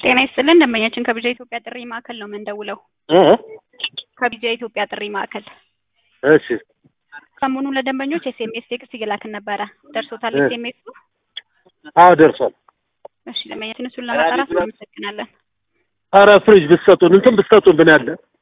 ጤና ይስጥልን ደንበኛችን ከቢጃ ኢትዮጵያ ጥሪ ማዕከል ነው የምንደውለው። እ ከቢጃ ኢትዮጵያ ጥሪ ማዕከል እሺ ሰሞኑን ለደንበኞች ኤስኤምኤስ ቴክስት እየላክን ነበረ። ደርሶታል እ ኤስኤምኤሱ? አዎ ደርሷል። እሺ ደንበኛችን እሱን ለማጣራት እናመሰግናለን። ኧረ ፍሪጅ ብትሰጡን እንትን ብትሰጡን ብን ያለ